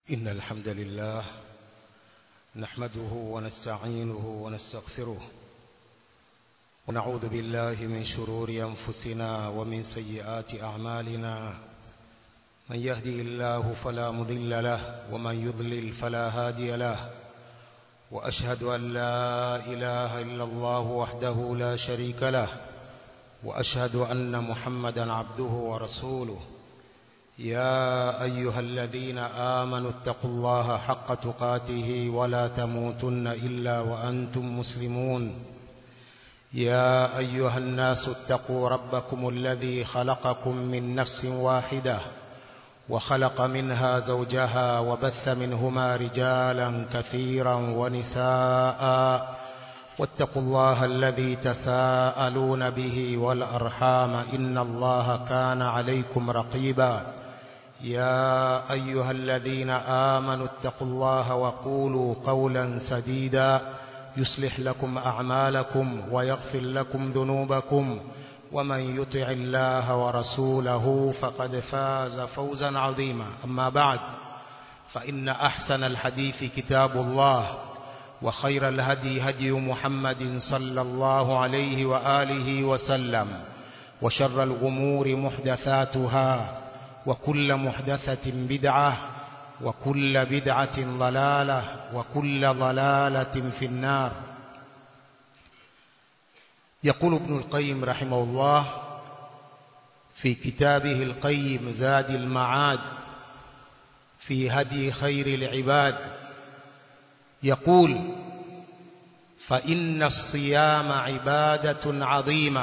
إن الحمد لله نحمده ونستعينه ونستغفره ونعوذ بالله من شرور أنفسنا ومن سيئات أعمالنا من يهدي الله فلا مضل له ومن يضلل فلا هادي له وأشهد أن لا إله إلا الله وحده لا شريك له وأشهد أن محمدا عبده ورسوله يا أيها الذين آمنوا اتقوا الله حق تقاته ولا تموتن إلا وأنتم مسلمون يا أيها الناس اتقوا ربكم الذي خلقكم من نفس واحدة وخلق منها زوجها وبث منهما رجالا كثيرا ونساء واتقوا الله الذي تساءلون به والأرحام إن الله كان عليكم رقيبا يا أيها الذين آمنوا اتقوا الله وقولوا قولا سديدا يصلح لكم أعمالكم ويغفر لكم ذنوبكم ومن يطع الله ورسوله فقد فاز فوزا عظيما أما بعد فإن أحسن الحديث كتاب الله وخير الهدي هدي محمد صلى الله عليه وآله وسلم وشر الأمور محدثاتها وكل محدثة بدعة وكل بدعة ضلالة وكل ضلالة في النار يقول ابن القيم رحمه الله في كتابه القيم زاد المعاد في هدي خير العباد يقول فإن الصيام عبادة عظيمة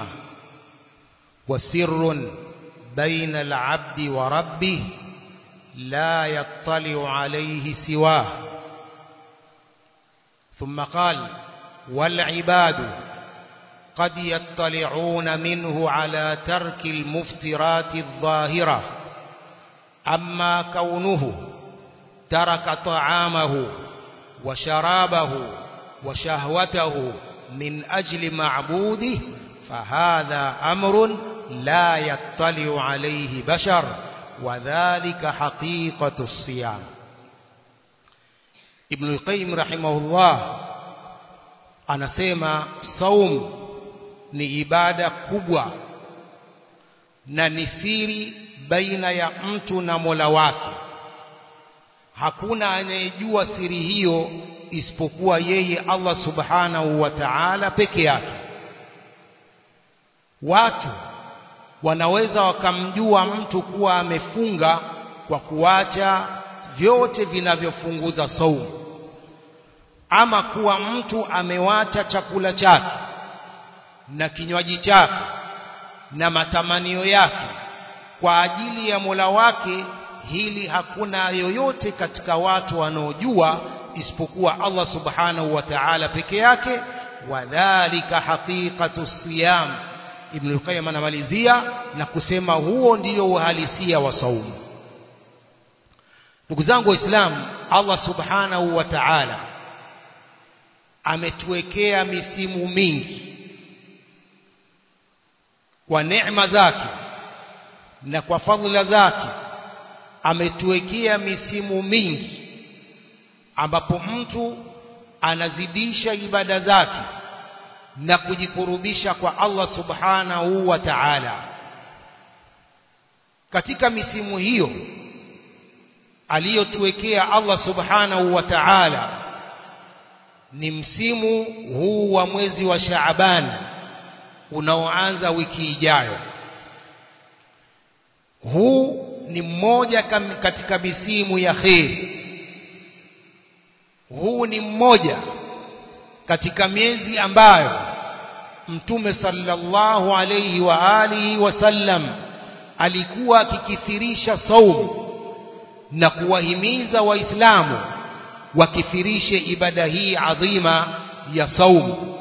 وسر بين العبد وربه لا يطلع عليه سواه ثم قال والعباد قد يطلعون منه على ترك المفترات الظاهرة أما كونه ترك طعامه وشرابه وشهوته من أجل معبوده فهذا أمر لا يطلع عليه بشر وذلك حقيقة الصيام ابن القيم رحمه الله anasema saum ni ibada kubwa na ni siri baina ya mtu na Mola wake hakuna anayejua siri hiyo isipokuwa yeye Allah subhanahu wa ta'ala peke yake watu wanaweza wakamjua mtu kuwa amefunga kwa kuacha vyote vinavyofunguza saumu ama kuwa mtu amewacha chakula chake na kinywaji chake na matamanio yake kwa ajili ya Mola wake hili hakuna yoyote katika watu wanaojua isipokuwa Allah subhanahu wa ta'ala peke yake wadhālika haqiqatu siyam Ibn al-Qayyim anamalizia na kusema huo ndiyo uhalisia wa saumu ndugu zangu waislamu Allah subhanahu wa ta'ala ametuwekea misimu mingi kwa neema zake na kwa fadhila zake ametuwekea misimu mingi ambapo mtu anazidisha ibada zake na kujikurubisha kwa Allah subhanahu wa ta'ala katika misimu hiyo aliyotuwekea Allah subhanahu wa ta'ala ni msimu huu wa mwezi wa Shaaban unaoanza wiki ijayo huu ni mmoja katika misimu ya kheri huu ni mmoja katika miezi ambayo mtume sallallahu alayhi wa alihi wasallam alikuwa akikithirisha saumu na kuwahimiza waislamu wakithirishe ibada hii adhima ya saumu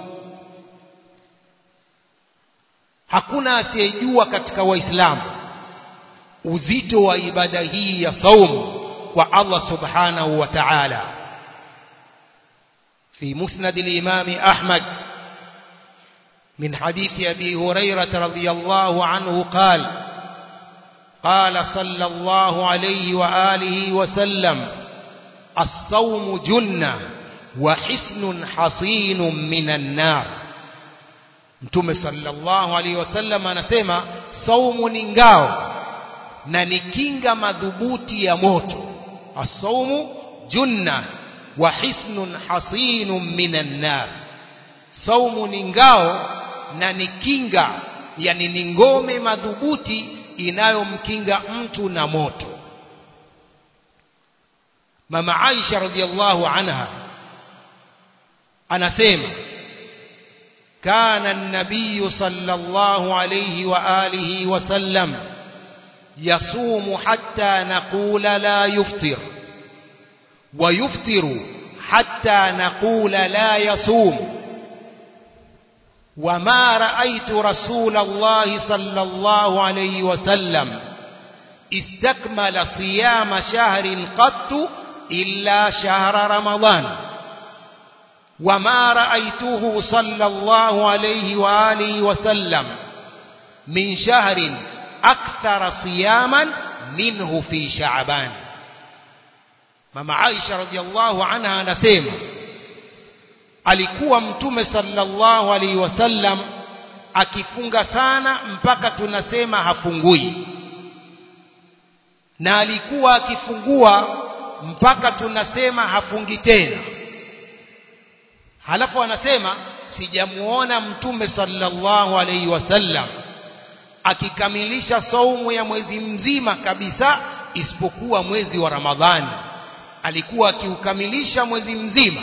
hakuna asiyejua katika waislamu uzito wa ibada hii ya saumu kwa Allah subhanahu wa ta'ala في مسند الإمام أحمد من حديث أبي هريرة رضي الله عنه قال قال صلى الله عليه وآله وسلم as-sawmu junna wa hisnun hasinun minan nar Mtume sallallahu alaihi wasallam anasema saumu ni ngao na ni kinga madhubuti ya moto as-sawmu junna wa hisnun hasinun minan nar saumu ni ngao na ni kinga yani ni ngome madhubuti inayomkinga mtu na moto mama Aisha radhiallahu anha anasema كان النبي صلى الله عليه وآله وسلم يصوم حتى نقول لا يفطر ويفطر حتى نقول لا يصوم وما رأيت رسول الله صلى الله عليه وسلم استكمل صيام شهر قط إلا شهر رمضان وما رأيته صلى الله عليه وآله وسلم من شهر أكثر صياما منه في شعبان mama Aisha radhiallahu anha anasema alikuwa mtume sallallahu alaihi wasallam akifunga sana mpaka tunasema hafungui na alikuwa akifungua mpaka tunasema hafungi tena halafu anasema sijamuona mtume sallallahu alaihi wasallam akikamilisha saumu ya mwezi mzima kabisa isipokuwa mwezi wa Ramadhani alikuwa akiukamilisha mwezi mzima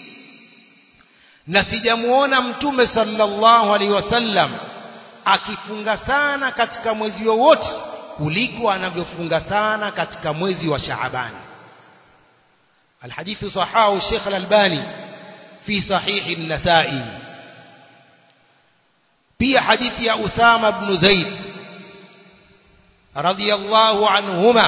na sijamuona mtume sallallahu alaihi wasallam akifunga sana katika mwezi wowote kuliko anavyofunga sana katika mwezi wa Shaaban الحديث صححه الشيخ الألباني في صحيح النسائي في حديث يا أسامة بن زيد رضي الله عنهما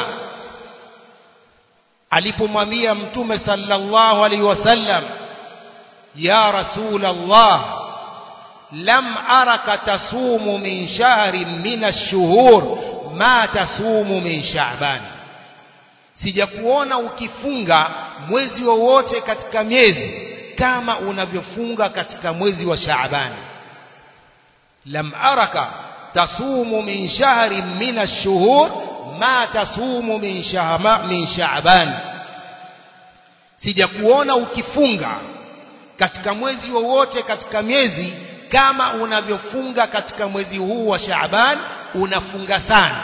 alipomwambia mtume sallallahu alaihi wasallam ya rasul Allah lam araka tasumu min shahrin min ash-shuhur ma tasumu min sha'ban sijakuona ukifunga mwezi wowote katika miezi kama unavyofunga katika mwezi wa Shaaban lam araka tasumu min shahrin min ash-shuhur ma tasumu min shahma min Shaaban sijakuona ukifunga katika mwezi wowote katika miezi kama unavyofunga katika mwezi huu wa Shaaban unafunga sana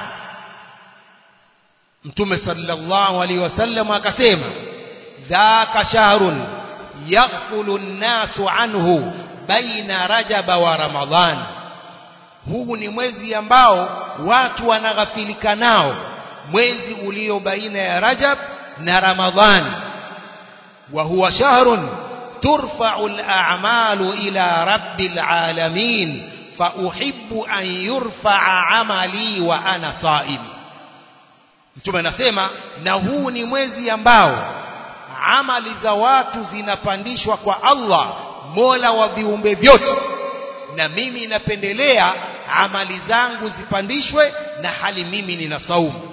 Mtume sallallahu alaihi wasallam akasema dhaka shahrun yaghfulu an-nasu anhu baina rajaba wa ramadhan huu ni mwezi ambao watu wanaghafilika nao mwezi ulio baina ya rajab na ramadhan wa huwa shahrun turfa'u al-a'malu ila rabbil alamin fa uhibbu an yurfa'a amali wa ana sa'im mtume anasema na huu ni mwezi ambao amali za watu zinapandishwa kwa Allah Mola wa viumbe vyote na mimi napendelea amali zangu zipandishwe na hali mimi nina saumu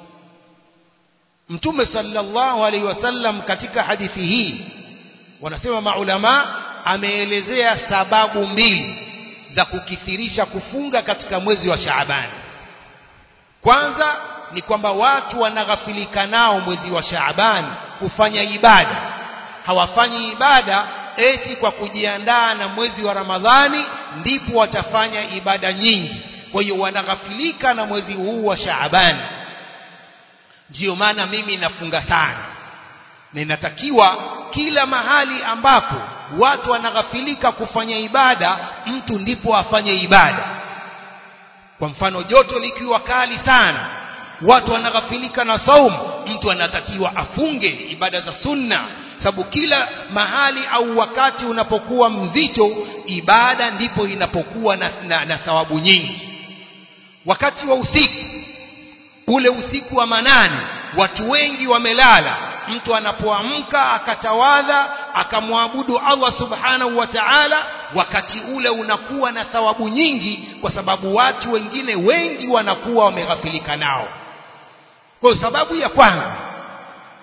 Mtume sallallahu alaihi wasallam katika hadithi hii wanasema maulama ameelezea sababu mbili za kukithirisha kufunga katika mwezi wa Shaaban kwanza ni kwamba watu wanaghafilika nao mwezi wa Shaaban kufanya ibada hawafanyi ibada eti kwa kujiandaa na mwezi wa Ramadhani ndipo watafanya ibada nyingi kwa hiyo wanaghafilika na mwezi huu wa Shaaban ndiyo maana mimi nafunga sana na inatakiwa kila mahali ambapo watu wanaghafilika kufanya ibada mtu ndipo afanye ibada kwa mfano joto likiwa kali sana watu wanaghafilika na saumu mtu anatakiwa afunge ibada za sunna sababu kila mahali au wakati unapokuwa mzito ibada ndipo inapokuwa na, na, na thawabu nyingi wakati wa usiku ule usiku wa manane watu wengi wamelala mtu anapoamka akatawadha akamwabudu Allah subhanahu wa ta'ala wakati ule unakuwa na thawabu nyingi kwa sababu watu wengine wengi wanakuwa wameghafilika nao kwa sababu ya kwanza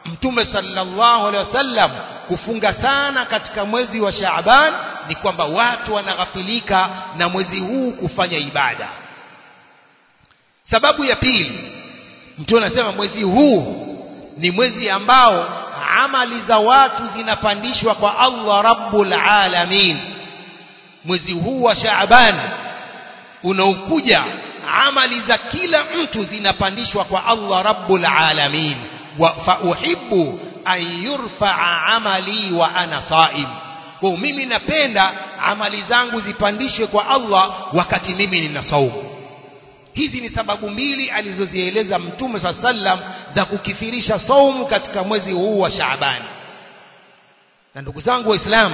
mtume sallallahu alaihi wasallam kufunga sana katika mwezi wa Shaaban ni kwamba watu wanaghafilika na mwezi huu kufanya ibada sababu ya pili mtume anasema mwezi huu ni mwezi ambao amali za watu zinapandishwa kwa Allah rabbul alamin mwezi huu wa Shaaban unaokuja amali za kila mtu zinapandishwa kwa Allah rabbul alamin wa fa uhibbu an yurfa'a amali wa ana saim kwa mimi napenda amali zangu zipandishwe kwa Allah wakati mimi nina saumu hizi ni sababu mbili alizozieleza mtume saa sallam za kukithirisha saumu katika mwezi huu wa Shaabani na ndugu zangu waislamu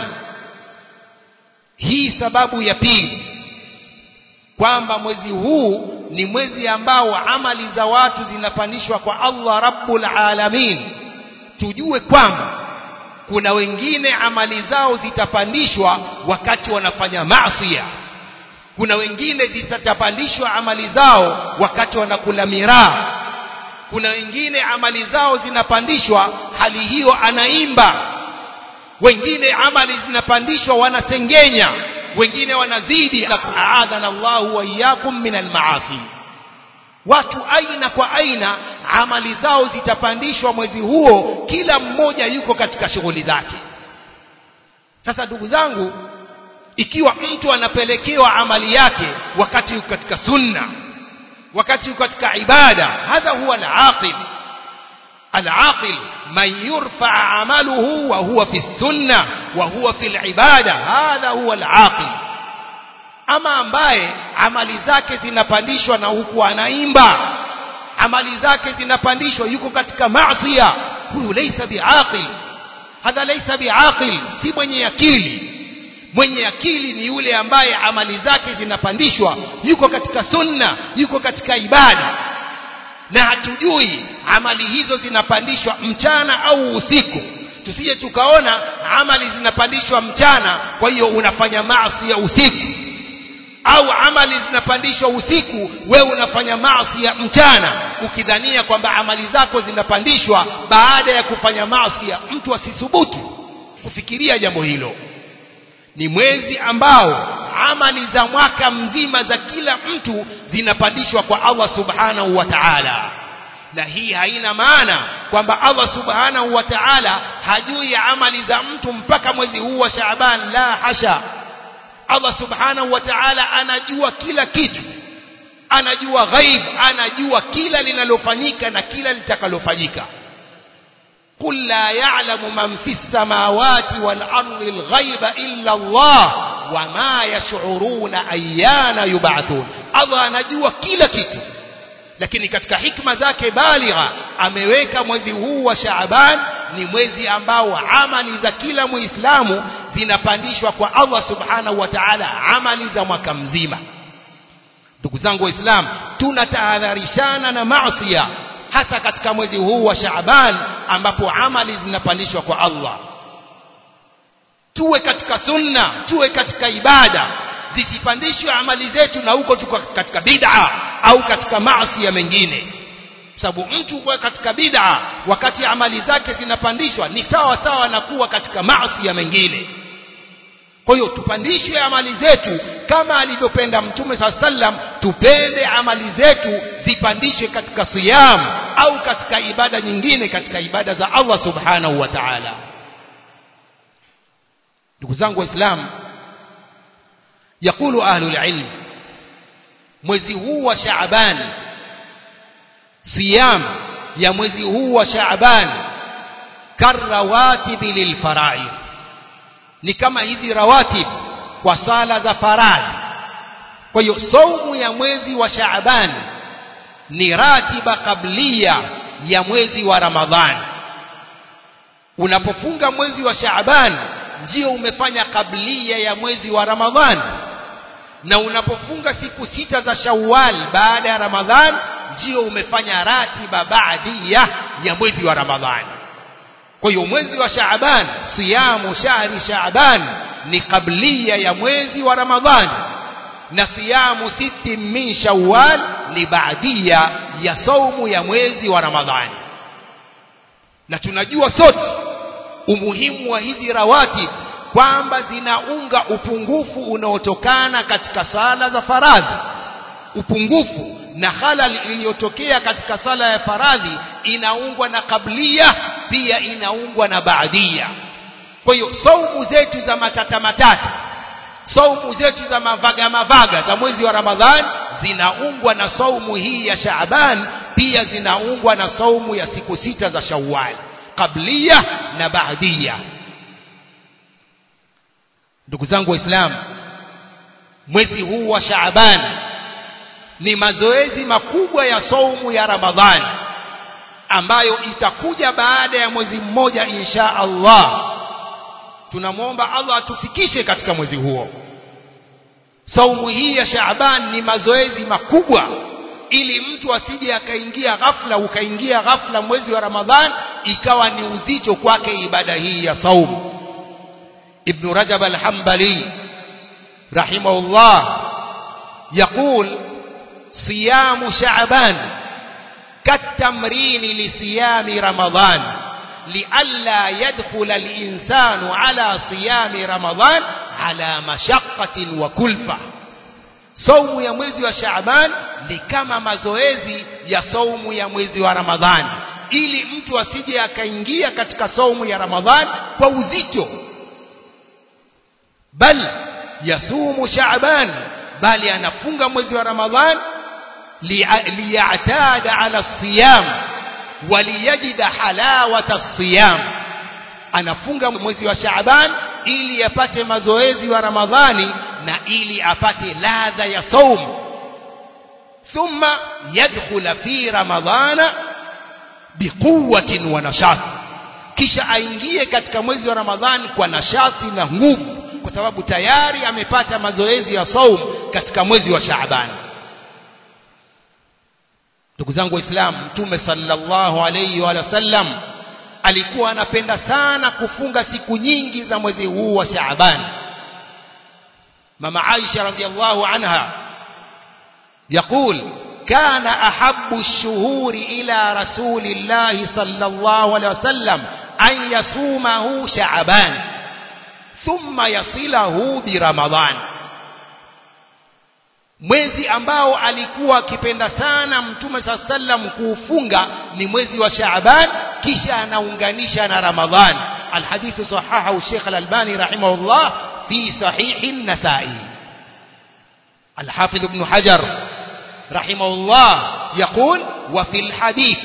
hii sababu ya pili kwamba mwezi huu ni mwezi ambao amali za watu zinapandishwa kwa Allah rabbul alamin tujue kwamba kuna wengine amali zao zitapandishwa wakati wanafanya maasi kuna wengine zitapandishwa amali zao wakati wanakula miraa kuna wengine amali zao zinapandishwa hali hiyo anaimba wengine amali zinapandishwa wanasengenya wengine wanazidi aadhana Allahu wa iyyakum min almaasi watu aina kwa aina amali zao zitapandishwa mwezi huo kila mmoja yuko katika shughuli zake sasa ndugu zangu ikiwa mtu anapelekewa amali yake wakati yuko katika sunna wakati yuko katika ibada hadha huwa al-aqil al-aqil man yurfa amaluhu wa huwa fi sunna wa huwa fi al-ibada hadha huwa al-aqil ama ambaye amali zake zinapandishwa na huku anaimba amali zake zinapandishwa yuko katika maasiya huyu laysa biaqil hadha laysa biaqil si mwenye akili mwenye akili ni yule ambaye amali zake zinapandishwa yuko katika sunna yuko katika ibada na hatujui amali hizo zinapandishwa mchana au usiku tusije tukaona amali zinapandishwa mchana kwa hiyo unafanya maasi ya usiku au amali zinapandishwa usiku wewe unafanya maasi ya mchana ukidhania kwamba amali zako zinapandishwa baada ya kufanya maasi ya mtu asithubutu kufikiria jambo hilo ni mwezi ambao amali za mwaka mzima za kila mtu zinapandishwa kwa Allah subhanahu wa ta'ala na hii haina maana kwamba Allah subhanahu wa ta'ala hajui amali za mtu mpaka mwezi huu wa Shaaban la hasha Allah subhanahu wa ta'ala anajua kila kitu anajua ghaib anajua kila linalofanyika na kila litakalofanyika قل لا يعلم من في السماوات والأرض الغيب إلا الله وما يشعرون أيان يبعثون الله anajua kila kitu lakini katika hikma zake baligha ameweka mwezi huu wa Shaaban ni mwezi ambao amali za kila muislamu zinapandishwa kwa Allah subhanahu wa ta'ala amali za mwaka mzima ndugu zangu waislamu tunatahadharishana na maasi hasa katika mwezi huu wa Shaaban ambapo amali zinapandishwa kwa Allah tuwe katika sunna tuwe katika ibada zisipandishwe amali zetu na huko tuko katika bid'a au katika maasi ya mengine sababu mtu kuwa katika bid'a wakati amali zake zinapandishwa ni sawa sawa na kuwa katika maasi ya mengine kwa hiyo tupandishe amali zetu kama alivyopenda mtume saa sallam tupende amali zetu zipandishe katika siyam au katika ibada nyingine katika ibada za Allah subhanahu wa ta'ala ndugu zangu waislamu yakulu ahlul ilm mwezi huu wa Shaaban siyam ya mwezi huu wa Shaaban karawatibi lilfaraid ni kama hizi rawatib kwa sala za faradhi kwa hiyo saumu ya mwezi wa Shaaban ni ratiba kablia ya mwezi wa Ramadhani unapofunga mwezi wa Shaaban ndio umefanya kablia ya mwezi wa Ramadhani na unapofunga siku sita za Shawwal baada ya Ramadhan ndio umefanya ratiba baadia ya mwezi wa Ramadhani kwa hiyo mwezi wa Shaaban siyamu shahri Shaaban ni kablia ya mwezi wa Ramadhani na siyamu siti min Shawwal ni baadia ya saumu ya mwezi wa Ramadhani na tunajua sote umuhimu wa hizi rawatib kwamba zinaunga upungufu unaotokana katika sala za faradhi upungufu na halal iliyotokea katika sala ya faradhi inaungwa na kablia pia inaungwa na baadia kwa hiyo saumu zetu za matata matata saumu zetu za mavaga mavaga za mwezi wa ramadhan zinaungwa na saumu hii ya shaaban pia zinaungwa na saumu ya siku sita za shawwal kablia na baadia ndugu zangu waislamu mwezi huu wa shaaban ni mazoezi makubwa ya saumu ya ramadhani ambayo itakuja baada ya mwezi mmoja insha Allah tunamwomba Allah atufikishe katika mwezi huo saumu hii ya Shaaban ni mazoezi makubwa ili mtu asije akaingia ghafla ukaingia ghafla mwezi wa Ramadhan ikawa ni uzito kwake ibada hii ya saumu Ibn Rajab al-Hanbali rahimahullah يقول صيام شعبان كالتمرين لصيام رمضان لئلا يدخل الإنسان على صيام رمضان على مشقة وكلفة saumu ya mwezi wa Shaaban ni kama mazoezi ya saumu ya mwezi wa Ramadhani ili mtu asije akaingia katika saumu ya Ramadhani kwa uzito bal yasumu Shaaban bali anafunga mwezi wa Ramadhani liyatada ala siyam waliyajida halawata siyam anafunga mwezi wa Shaaban ili apate mazoezi wa Ramadhani na ili apate ladha ya saum thumma yadkhula fi ramadhana biquwwatin wa nashat kisha aingie katika mwezi wa Ramadhani kwa nashati na nguvu kwa sababu tayari amepata mazoezi ya saum katika mwezi wa Shaaban ndugu zangu waislamu mtume sallallahu alayhi wa sallam alikuwa anapenda sana kufunga siku nyingi za mwezi huu wa Shaaban mama Aisha radhiallahu anha يقول كان أحب الشهور إلى رسول الله صلى الله عليه وسلم أن يصومه شعبان ثم يصله برمضان mwezi ambao alikuwa akipenda sana mtume saa sallam kuufunga ni mwezi wa Shaaban kisha anaunganisha na Ramadhan alhadithu sahahahu Sheikh Al-Albani rahimahullah fi sahih an-Nasa'i الحافظ ابن حجر رحمه الله يقول وفي الحديث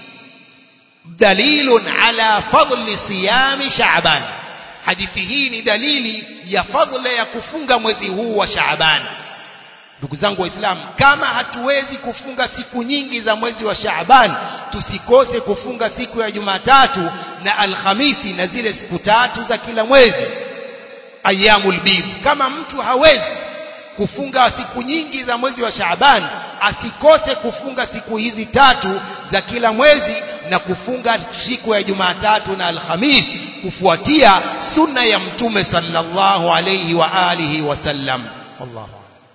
دليل على فضل صيام شعبان حديثه ni dalili ya fadhila ya kufunga mwezi huu wa Shaaban ndugu zangu waislamu kama hatuwezi kufunga siku nyingi za mwezi wa Shaaban tusikose kufunga siku ya Jumatatu na Alhamisi na zile siku tatu za kila mwezi ayyamul bid kama mtu hawezi kufunga siku nyingi za mwezi wa Shaaban asikose kufunga siku hizi tatu za kila mwezi na kufunga siku ya Jumatatu na Alhamis kufuatia sunna ya mtume sallallahu alayhi wa alihi wasallam wallahu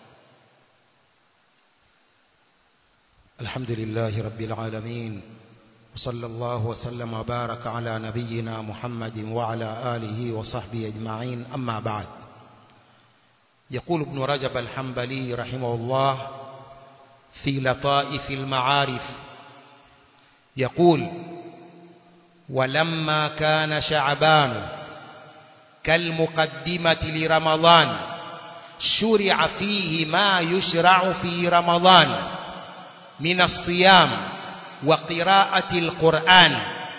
الحمد لله رب العالمين وصلى الله وسلم وبارك على نبينا محمد وعلى آله وصحبه أجمعين أما بعد يقول ابن رجب الحنبلي رحمه الله في لطائف المعارف يقول ولما كان شعبان كالمقدمة لرمضان شرع فيه ما يشرع في رمضان من الصيام وقراءة القرآن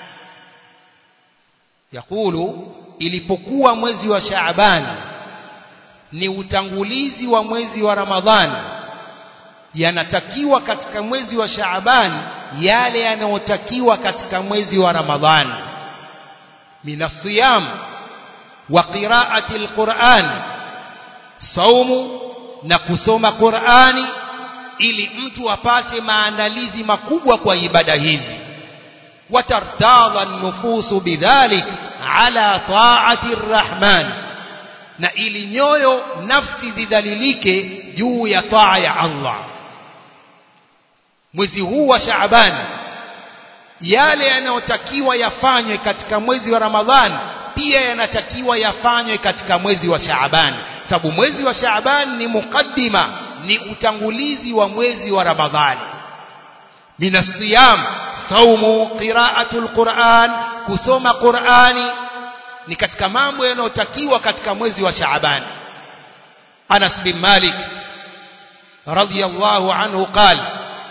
يقول ilipokuwa mwezi wa Shaaban ni utangulizi wa mwezi wa Ramadhani yanatakiwa katika mwezi wa Shaaban yale yanayotakiwa katika mwezi wa Ramadhani minasiyam wa qiraati alquran saumu na kusoma Qur'ani ili mtu apate maandalizi makubwa kwa ibada hizi watartadha nufusu bidhalik ala taati arrahman na ili nyoyo nafsi zidhalilike juu ya taa ya Allah mwezi huu wa Shaaban yale yanayotakiwa yafanywe katika mwezi wa Ramadhani pia yanatakiwa yafanywe katika mwezi wa Shaaban sababu mwezi wa Shaaban ni mukaddima ni utangulizi wa mwezi wa Ramadhani min asiyam saumu qira'atul Qur'an kusoma Qur'ani ni katika mambo yanayotakiwa katika mwezi wa Shaaban Anas bin Malik radiyallahu anhu qala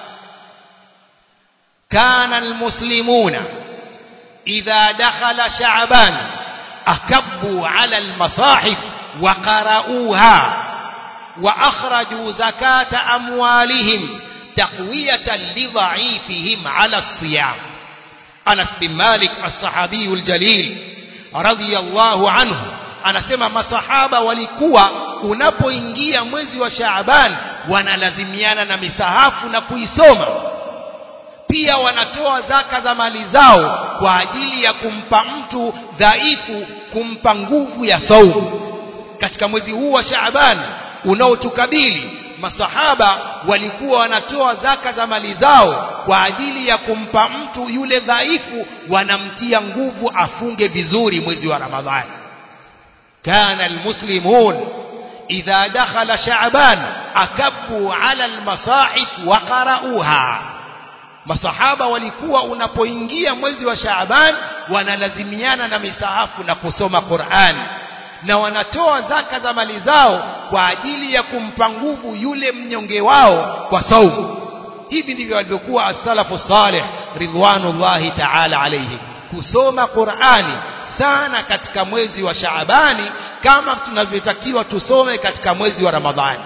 كان المسلمون إذا دخل شعبان أكبوا على المصاحف وقرأوها وأخرجوا زكاة أموالهم تقوية لضعيفهم على الصيام أنس بن مالك الصحابي الجليل رضي الله عنه anasema masahaba walikuwa unapoingia mwezi wa Shaaban wanalazimiana na misahafu na kuisoma pia wanatoa zaka za mali zao kwa ajili ya kumpa mtu dhaifu kumpa nguvu ya saumu katika mwezi huu wa Shaaban unaotukabili masahaba walikuwa wanatoa zaka za mali zao kwa ajili ya kumpa mtu yule dhaifu wanamtia nguvu afunge vizuri mwezi wa Ramadhani kana almuslimun idha dakhala sha'ban akabbu ala almasahif wa qara'uha masahaba walikuwa unapoingia mwezi wa Shaaban wanalazimiana na misahafu na kusoma Qur'an na wanatoa zaka za mali zao kwa ajili ya kumpa nguvu yule mnyonge wao kwa saumu hivi ndivyo walivyokuwa as-salafu salih ridwanullahi ta'ala alayhi kusoma Qur'ani sana katika mwezi wa Shaabani kama tunavyotakiwa tusome katika mwezi wa Ramadhani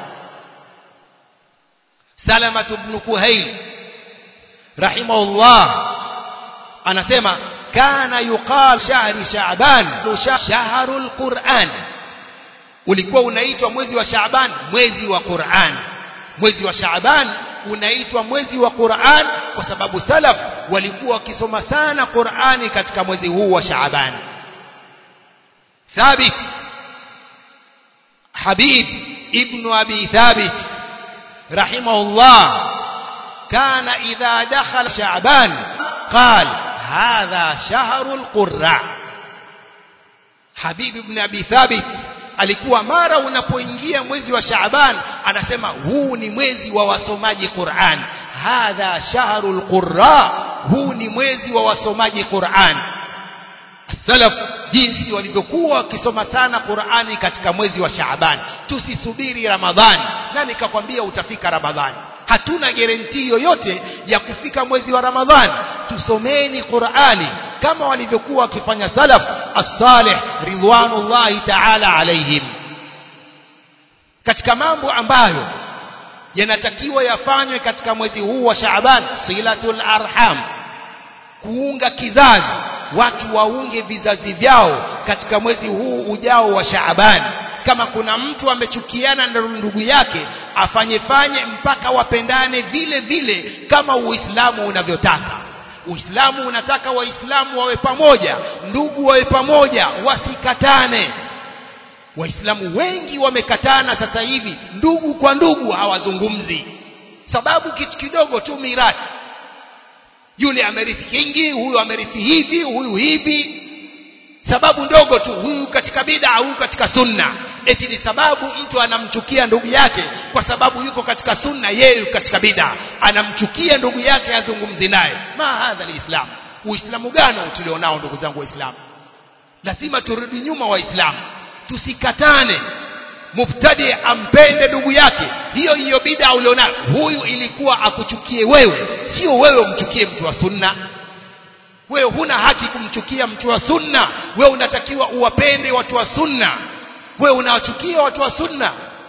Salama ibn Kuhail rahimahullah anasema kana yuqal shahri shaaban shahrul quran ulikuwa unaitwa mwezi wa shaaban mwezi wa quran mwezi wa shaaban unaitwa mwezi wa quran kwa sababu salaf walikuwa wakisoma sana qurani katika mwezi huu wa shaaban thabit habib ibn abi thabit rahimahullah كان إذا دخل شعبان قال هذا شهر القراء حبيب بن أبي ثابت alikuwa mara unapoingia mwezi wa Shaaban anasema huu ni mwezi wa wasomaji Qur'an hadha shahrul qurra huu ni mwezi wa wasomaji Qur'an salaf jinsi walivyokuwa wakisoma sana Qur'ani katika mwezi wa Shaaban tusisubiri Ramadhani na nikakwambia utafika Ramadhani hatuna garantii yoyote ya kufika mwezi wa Ramadhani tusomeni Qur'ani kama walivyokuwa wakifanya salaf as-salih ridwanullahi ta'ala alaihim katika mambo ambayo yanatakiwa yafanywe katika mwezi huu wa Shaaban silatul arham kuunga kizazi watu waunge vizazi vyao katika mwezi huu ujao wa Shaaban kama kuna mtu amechukiana na ndugu yake afanye fanye mpaka wapendane vile vile kama Uislamu unavyotaka Uislamu unataka waislamu wawe pamoja ndugu wawe pamoja wasikatane Waislamu wengi wamekatana sasa hivi ndugu kwa ndugu hawazungumzi sababu kitu kidogo tu mirathi yule amerithi kingi huyu amerithi hivi huyu hivi sababu ndogo tu huyu katika bid'a huyu katika sunna eti ni sababu mtu anamchukia ndugu yake kwa sababu yuko katika sunna yeye katika bid'a anamchukia ndugu yake azungumzi naye ma hadha alislam uislamu gani tulionao ndugu zangu waislamu lazima turudi nyuma waislamu tusikatane mubtadi ampende ndugu yake hiyo hiyo bid'a ulionayo huyu ilikuwa akuchukie wewe sio wewe umchukie mtu wa sunna wewe huna haki kumchukia mtu wa sunna wewe unatakiwa uwapende watu wa sunna wewe unawachukia watu wa sunna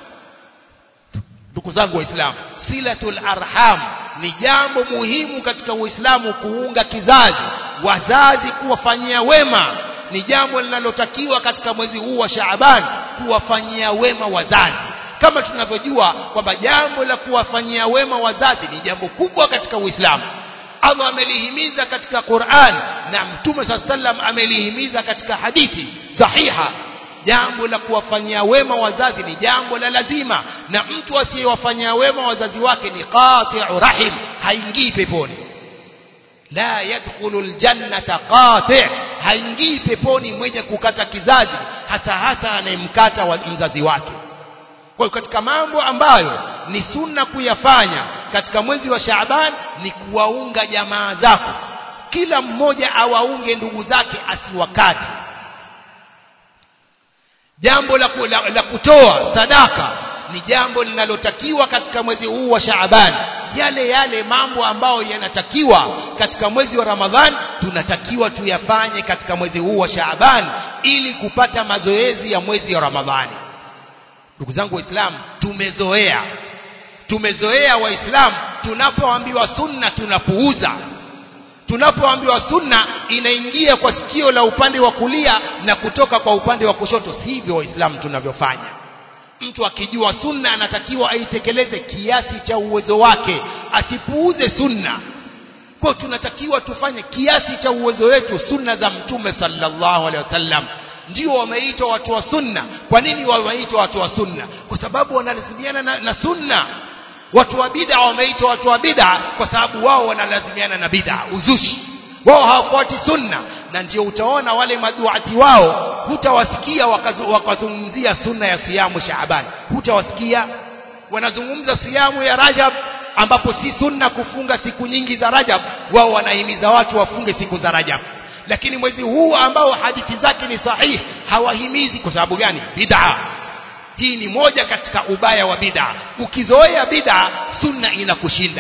ndugu zangu waislamu silatul arham ni jambo muhimu katika uislamu kuunga kizazi wazazi kuwafanyia wema ni jambo linalotakiwa katika mwezi huu wa Shaaban kuwafanyia wema wazazi kama tunavyojua kwamba jambo la kuwafanyia wema wazazi ni jambo kubwa katika Uislamu Allah amelihimiza katika Qur'an na Mtume sallam amelihimiza katika hadithi sahiha jambo la kuwafanyia wema wazazi ni jambo la lazima na mtu asiyewafanyia wema wazazi wake ni qati'u rahim haingii peponi la yadkhulu aljannata qati' haingii peponi mwenye kukata kizazi hasa hasa anayemkata wa mzazi wake kwa hiyo katika mambo ambayo ni sunna kuyafanya katika mwezi wa Shaaban ni kuwaunga jamaa zako kila mmoja awaunge ndugu zake asiwakati jambo la, la, la kutoa sadaka ni jambo linalotakiwa katika mwezi huu wa Shaaban yale yale mambo ambayo yanatakiwa katika mwezi wa Ramadhan tunatakiwa tuyafanye katika mwezi huu wa Shaaban ili kupata mazoezi ya mwezi wa Ramadhani ndugu zangu waislamu tumezoea tumezoea waislamu tunapoambiwa sunna tunapuuza tunapoambiwa sunna inaingia kwa sikio la upande wa kulia na kutoka kwa upande wa kushoto sivyo waislamu tunavyofanya mtu akijua sunna anatakiwa aitekeleze kiasi cha uwezo wake asipuuze sunna kwa tunatakiwa tufanye kiasi cha uwezo wetu sunna za mtume sallallahu alaihi wasallam ndio wameitwa watu wa sunna kwa nini wameitwa watu wa sunna kwa sababu wanalazimiana na, na sunna watu wa bid'a wameitwa watu wa bid'a kwa sababu wao wanalazimiana na bid'a uzushi wao hawafuati sunna na ndio utaona wale maduati wao hutawasikia wakazungumzia sunna ya siyamu Shaaban hutawasikia wanazungumza siyamu ya Rajab ambapo si sunna kufunga siku nyingi za Rajab wao wanahimiza watu wafunge siku za Rajab lakini mwezi huu ambao hadithi zake ni sahihi hawahimizi kwa sababu gani bid'a hii ni moja katika ubaya wa bid'a ukizoea bid'a sunna inakushinda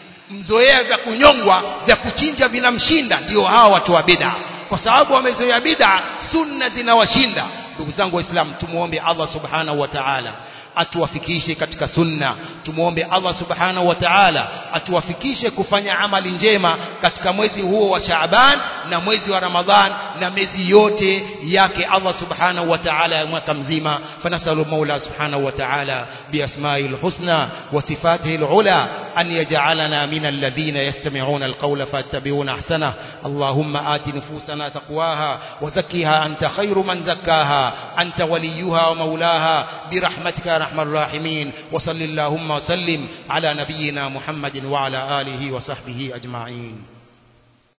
mzoea vya kunyongwa vya kuchinja vinamshinda ndio hawa watu wa bid'a kwa sababu wamezoea bid'a sunna zinawashinda ndugu zangu waislamu tumuombe Allah subhanahu wa ta'ala atuwafikishe katika sunna tumuombe Allah subhanahu wa ta'ala atuwafikishe kufanya amali njema katika mwezi huo wa Shaaban na mwezi wa Ramadhan na miezi yote yake Allah subhanahu wa ta'ala ya mwaka mzima fanasalu Mola subhanahu wa ta'ala biasma'il husna wa sifatihi al-ula أن يجعلنا من الذين يستمعون القول فاتبعون أحسنه اللهم آت نفوسنا تقواها وزكها أنت خير من زكاها أنت وليها ومولاها برحمتك يا أرحم الراحمين وصل اللهم وسلم على نبينا محمد وعلى آله وصحبه أجمعين